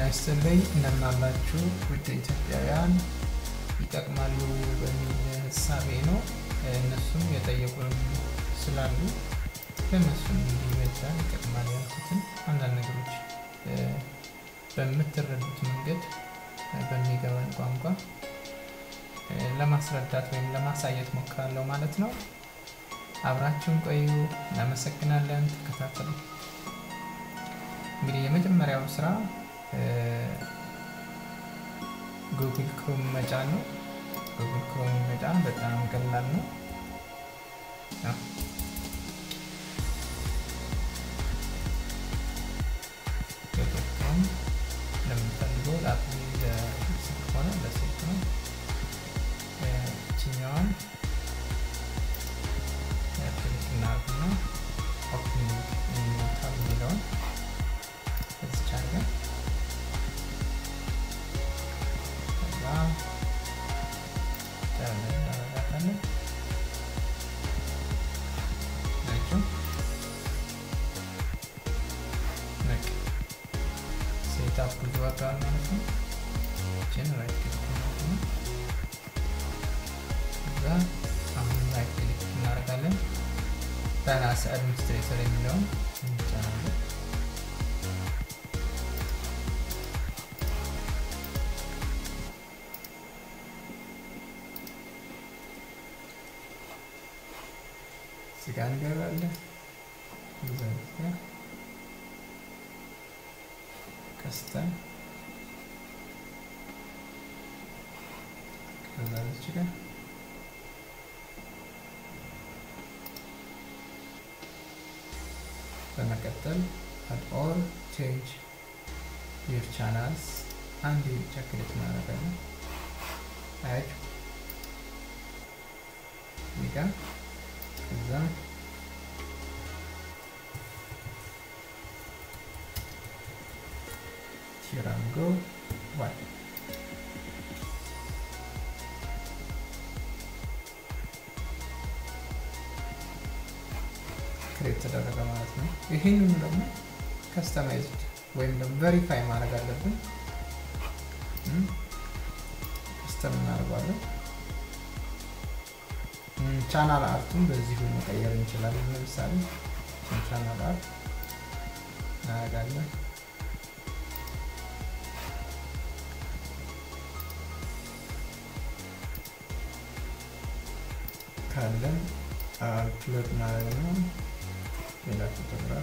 ይስጥልኝ እንደምን አላችሁ ውድ ኢትዮጵያውያን ይጠቅማሉ በሚል ህሳቤ ነው እነሱም የጠየቁን ስላሉ ለእነሱም ይበጃል ይጠቅማል ያልኩትን አንዳንድ ነገሮች በምትረዱት መንገድ በሚገባን ቋንቋ ለማስረዳት ወይም ለማሳየት ሞክራለሁ ማለት ነው አብራችሁን ቆዩ እናመሰግናለን ተከታተሉ እንግዲህ የመጀመሪያው ስራ ጉግል ክሮም መጫን ነው ጉግል ክሮም መጫን በጣም ቀላል ነው ጉግል ክሮም ለምንፈልገው ለስልክ ሆነ ለስልክ ነው ችኛዋን ክሊክ እናርግና ኦፕኒንግ ኢንሞታል የሚለውን እዚች አድርገን ከዛ ዳለን እናረጋታለን ናቸው ሴታፕ ብዙ ዋጋል ማለት ነው ችን ራይት ክሊክ ነው ከዛ አሁን ራይት ክሊክ እናደርጋለን በራስ አድሚኒስትሬተር የሚለውን እንጫናለን ስጋ እንገባለን እዛ ጋር ከስተን ከዛ ልጅ ጋር በመቀጠል አድ ኦል ቼንጅ ዩር ቻናልስ አንድ ብቻ ክሊክ እናደርጋለን አያችሁ እዚህ ጋር ከዛ ቲራንጎ ዋይ ክሬት ተደረገ ማለት ነው ይህንኑ ደግሞ ከስተማይዝድ ወይም ደግሞ ቨሪፋይ ማድረግ አለብን ከስተም እናደርጓለን ቻናል አርቱን በዚሁ መቀየር እንችላለን ለምሳሌ ቻናል አርት እናደርጋለን ካለን አፕሎድ ማድረግ ነው ሌላ ፎቶግራፍ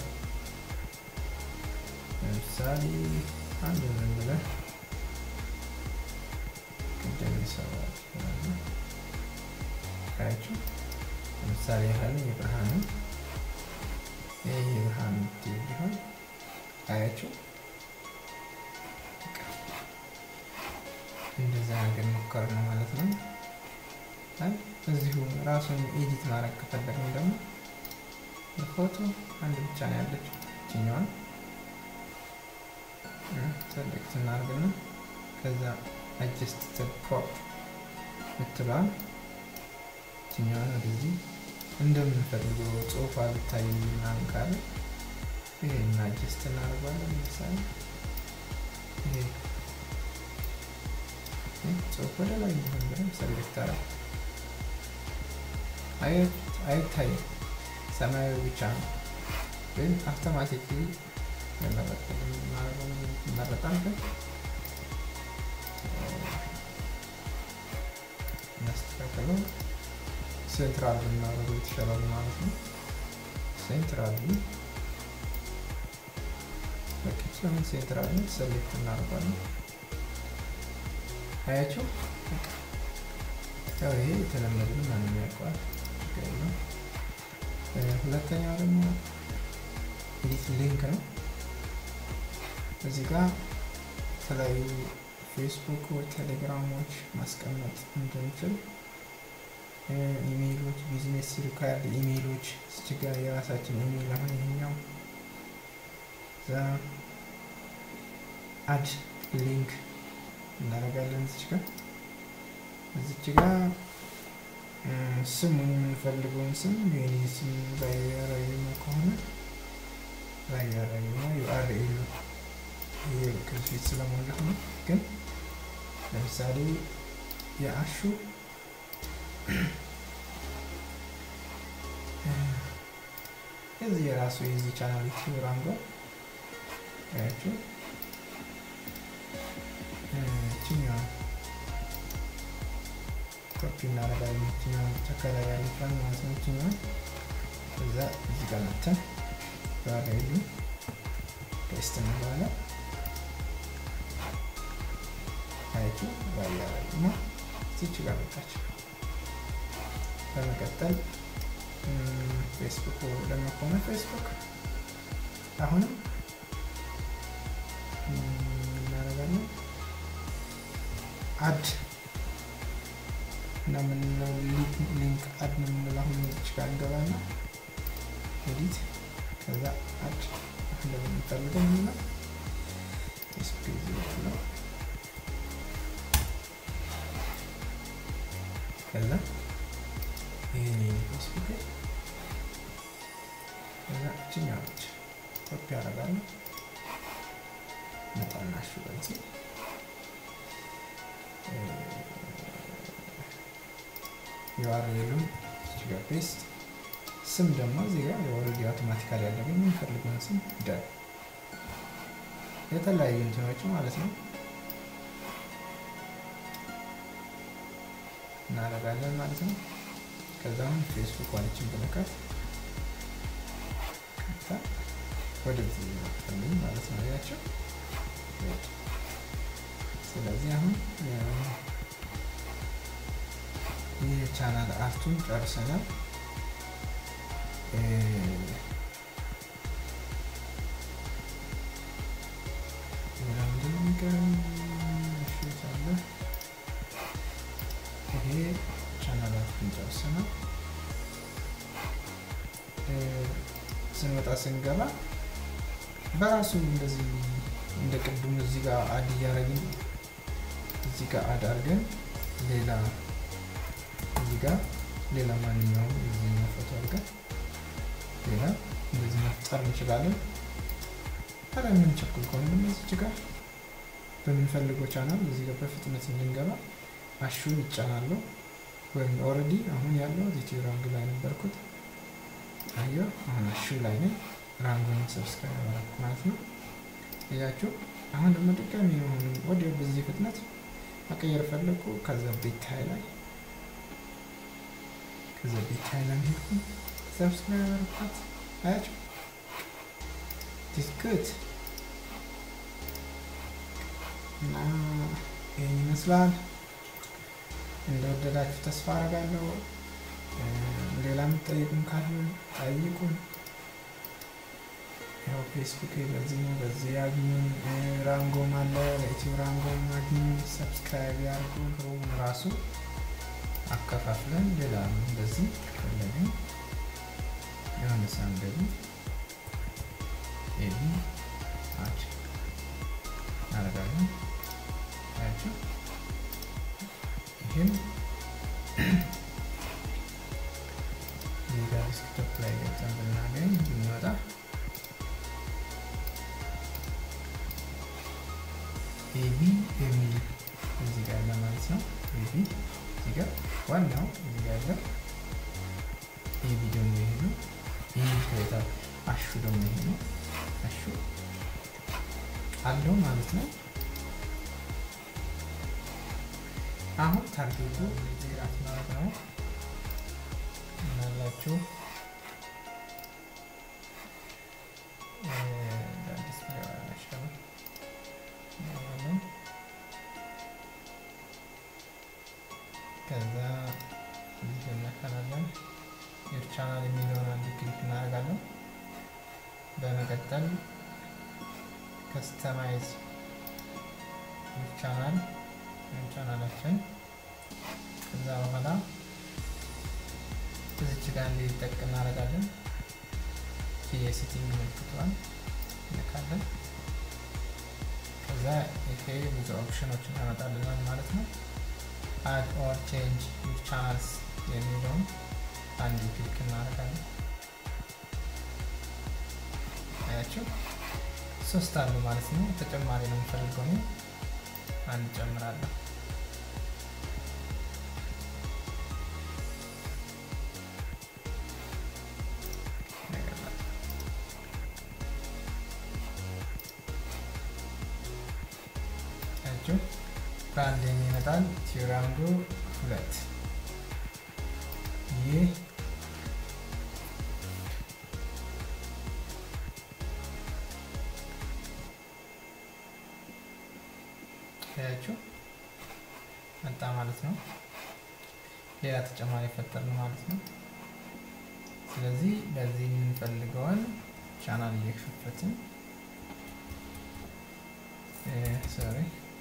ለምሳሌ አንድ ምን ብለን ቅድም ይሰራል ካያችሁ ለምሳሌ ያህል የብርሃኑ ይህ የብርሃን ቲቪ ቢሆን አያችሁ እንደዛ ነገር ሞከር ነው ማለት ነው እዚሁ ራሱን ኤዲት ማድረግ ከፈለግን ደግሞ ፎቶ አንድ ብቻ ነው ያለችው ችኛዋን ሰሌክት እናርግና ከዛ አጀስት ክሮፕ ምትለዋል ችኛዋን ወደዚህ እንደምንፈልገው ጽሁፍ አልታይ ምናምን ካለ ይሄን አጀስት እናደርጓለን ለምሳሌ ይሄ ጽሁፍ ወደ ላይ እንዲሆን ብለን ሰሌክት አረ አይታይም ሰማያዊ ብቻ ነው ግን አውቶማቲክሊ ይመረጣል ግን እናስተካከለው ሴንትራል ብናደርገው የተሻላል ማለት ነው ሴንትራል በቂችን ሴንትራል ሰሌክት እናደርጋለን አያቸው ያው ይሄ የተለመደ ማንም ያውቀዋል ነው ሁለተኛው ደግሞ ኤዲት ሊንክ ነው እዚህ ጋር የተለያዩ ፌስቡኮች ቴሌግራሞች ማስቀመጥ እንድንችል ኢሜይሎች ቢዝነስ ሪኳርድ ኢሜይሎች እዚህ ጋር የራሳችን ኢሜይል አሁን ይሄኛው እዛ አድ ሊንክ እናደርጋለን እዚች ጋር እዚች ጋር ስሙን የምንፈልገውን ስም የኔ ስም ራያራዩማ ከሆነ ራያራዩማ ዩአርኤሉ ይሄ ከፊት ስለሞላሁ ነው። ግን ለምሳሌ የአሹ እዚህ የራሱ የዚህ ቻናል ዩቲዩብ ራንጎ ያችሁ ችኛዋ ኮፒ እናደርጋለን። ችኛዋ ተከላይ ያለችዋን ማለት ነው። ችኛዋ እዛ እዚህ ጋር መተን ዩአርኤሉ ፔስት እንለዋለን። አያችሁ ባያረግ ነው እዚች ጋር መጣች። በመቀጠል ፌስቡክ ደግሞ ከሆነ ፌስቡክ አሁንም እናደርጋለን አድ እና ምንለው ሊንክ አድ ነው የምንለው። አሁን እዚች ጋር እንገባና ኤዲት ከዛ አድ እንደምንፈልገው ምንለው ፌስቡክ ነው። ከዛ ይህን ፌስቡክ ከዛ እችኛዎች ኮፒ ያደርጋለሁ መጣናሹ በዚህ ዩአርኤሉን እዚህ ጋር ፔስት ስም ደግሞ እዚህ ጋር የኦልሬዲ አውቶማቲካሊ ያለብን የምንፈልገውን ስም ደ የተለያዩ እንትኖች ማለት ነው እናደርጋለን ማለት ነው። ከዛ አሁን ፌስቡክ ዋለችን ብለካት ከዛ ወደዚህ ይመጣልኝ ማለት ነው ያቸው። ስለዚህ አሁን የቻናል አርቱን ጨርሰናል። ይሄ ቻናል አርቱን ጨርሰናል። ስንወጣ ስንገባ በራሱ እንደዚህ እንደ ቅድሙ እዚህ ጋር አድ እያደረግን እዚህ ጋር አድ አድርገን ሌላ እዚህ ጋር ሌላ ማንኛውም የዚህኛው ፎቶ አድርገን ሌላ እንደዚህ መፍጠር እንችላለን። ታዲያ የምንቸኩል ከሆነ ደግሞ እዚች ጋር በምንፈልገው ቻናል እዚህ ጋር በፍጥነት እንድንገባ አሹን ይጫናለሁ። ወይም ኦልሬዲ አሁን ያለው ዩቲዩብ ራንግ ላይ ነበርኩት። አየሁ አሁን አሹ ላይ ነኝ። ራንጉን ሰብስክራይብ አደረኩ ማለት ነው። እያችሁ አሁን ደግሞ ድጋሚ የሆኑ ወዲያው በዚህ ፍጥነት መቀየር ፈለጉ። ከዛ ቤታይ ላይ ከዛ ቤታይ ላይ ሄድኩ ሰብስክራይብ አደረኳት። አያችሁ ዲስኩት እና ይህን ይመስላል። እንደወደዳችሁ ተስፋ አደርጋለሁ። ሌላ የምትጠይቁን ካሉ ጠይቁን። ያው ፌስቡክ በዚህ ነው፣ በዚህ ያግኙን። ራንጎም አለ፣ ለኢትዮ ራንጎም አግኙ። ሰብስክራይብ ያርጉ። ሩም ራሱ አከፋፍለን ሌላ እንደዚህ ፈለግን የሆነ ሳም ደግሞ ኤቢ አድ እናደርጋለን። አያችሁ ይህም ሌላ ዲስክቶፕ ላይ ገብተን ብናገኝ ብንወጣ ኤቢ የሚል እዚህ ጋር ያለ ማለት ነው። ኤቢ እዚህ ጋር ዋናው እዚህ ጋር ያለ ኤቢ ደግሞ ይሄ ነው። ይህ ከታ አሹ ደግሞ ይሄ ነው። አሹ አለው ማለት ነው። አሁን ታርጌቱ ዜራት ማለት ነው እናላችሁ ከዛ እዚህ እናካናለን ዩር ቻናል የሚለውን አንድ ክሊክ እናደርጋለን። በመቀጠል ከስተማይዝ ዩር ቻናል ዩር ቻናላችን ከዛ በኋላ እዚች ጋር እንዲጠቅ እናደርጋለን። የሴቲንግ ምልክቷን እንልካለን። ከዛ ይሄ ብዙ ኦፕሽኖችን ያመጣልናል ማለት ነው። አድ ኦር ቼንጅ ዩር ቻናልስ የሚለውን አንድ ክሊክ እናደርጋለን። አያችሁ ሶስት አሉ ማለት ነው። ተጨማሪ ነው የምፈልገው እኔ አንድ ጨምራለሁ። ብራንድ የሚመጣል ቲራንጎ ሁለት ይህ ያችሁ መጣ ማለት ነው። ሌላ ተጨማሪ ፈጠርን ማለት ነው። ስለዚህ በዚህ የምንፈልገውን ቻናል እየከፈትን ሶሪ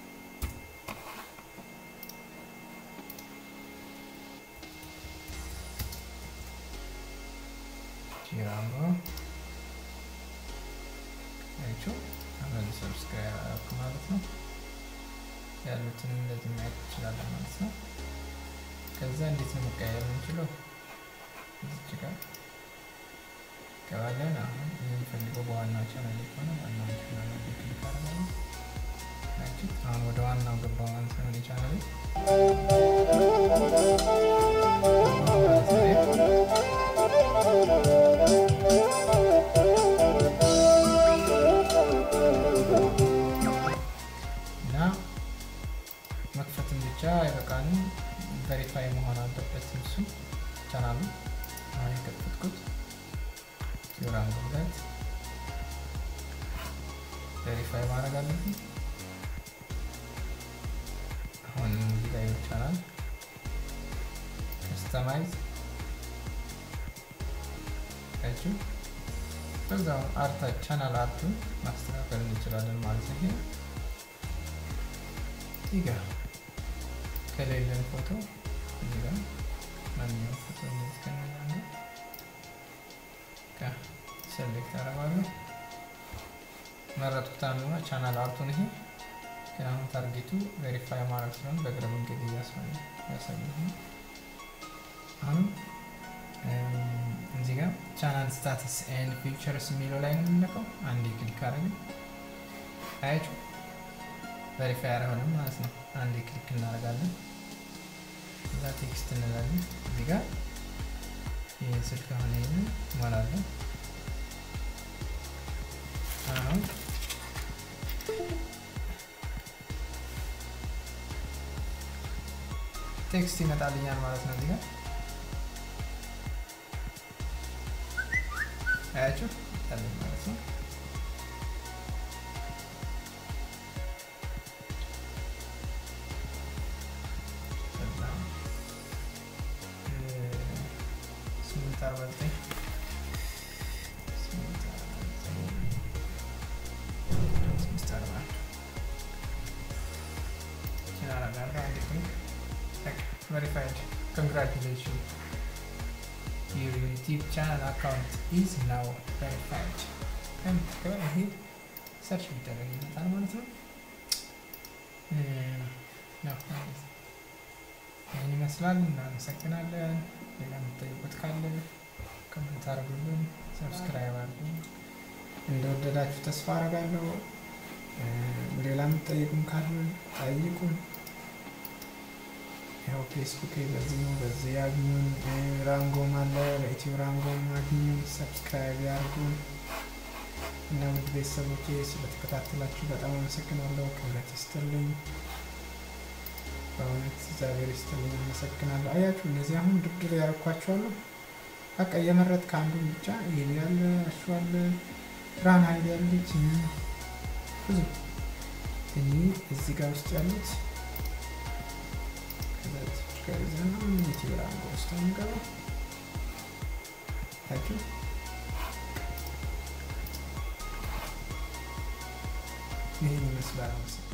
ቲራንጎ ያችሁ አሁን ሰብስክራይብ አደረኩ ማለት ነው። ያሉትን እንደዚህ ማየት እንችላለን ማለት ነው። ከዛ እንዴት ነው መቀየር የምንችለው? እዚች ጋር ገባለን። አሁን የምንፈልገው በዋናው ቻናል ከሆነ ዋናው ቻናል ክሊክ አደርጋለሁ። አሁን ወደ ዋናው ገባ ማለት ነው። ቻናል እና መክፈትን ብቻ አይበቃንም፣ ቬሪፋይ መሆን አለበት እሱ ቻናሉ። አሁን የከፈትኩት ቲራንጎ ሁለት ቬሪፋይ ማድረግ አለብን። አሁን እዚህ ላይ ቻናል ከስተማይዝ ያችሁ በዛው አርታ ቻናል አርቱን ማስተካከል እንችላለን ማለት ነው። ይሄ እዚህ ጋር ከሌለን ፎቶ እዚህ ጋር ማንኛውም ፎቶ እንደዚህ ከነዛና ሴሌክት አደርጋለሁ። መረጥኩት አንዱና ቻናል አርቱን ይሄ ግን አሁን ታርጌቱ ቬሪፋይ ማድረግ ስለሆነ በእግረ መንገድ እያሳየ አሁን እዚህ ጋር ቻናል ስታተስ ኤንድ ፊቸርስ የሚለው ላይ ነው የምንለቀው። አንዴ ክሊክ አደረግን አያችሁ ቬሪፋይ አረሆንም ማለት ነው። አንዴ ክሊክ እናደርጋለን። እዛ ቴክስት እንላለን። እዚህ ጋር ይህን ስልክ አሁን ይህንን እሞላለሁ። አሁን ቴክስት ይመጣልኛል ማለት ነው። እዚህ ጋር አያችሁ ይመጣልኝ ማለት ነው። ስምንት አርባ ዘጠኝ ስምንት አርባ verified. Congratulations. Your YouTube channel account is now verified. ይሄ ሰርች ቢደረግ ይመጣል ማለት ነው። ይህን ይመስላል። እናመሰግናለን። ሌላ የምትጠይቁት ካለ ኮመንት አድርጉልን፣ ሰብስክራይብ አድርጉ። እንደወደዳችሁ ተስፋ አደርጋለሁ። ሌላ የምትጠይቁም ካለ ጠይቁን። ያው ፌስቡክ በዚህ ነው፣ በዚህ ያግኙን። ራንጎም አለ፣ በኢትዮ ራንጎም አግኙን፣ ሰብስክራይብ ያርጉን እና ውድ ቤተሰቦቼ ስለተከታተላችሁ በጣም አመሰግናለሁ። ክብረት ይስጥልኝ። በእውነት እግዚአብሔር ይስጥልኝ። አመሰግናለሁ። አያችሁ እነዚህ አሁን ድርድር ያረኳቸዋለሁ። በቃ የመረጥ ከአንዱ ብቻ ይሄን ያለ እሱ አለ ብርሃን ኃይል ያለች ብዙ እኔ እዚህ ጋር ውስጥ ያሉት ከዚያ ዩቲዩብ ራንጎ ውስጥ የሚገባ ታችሁ ይህን ይመስላል።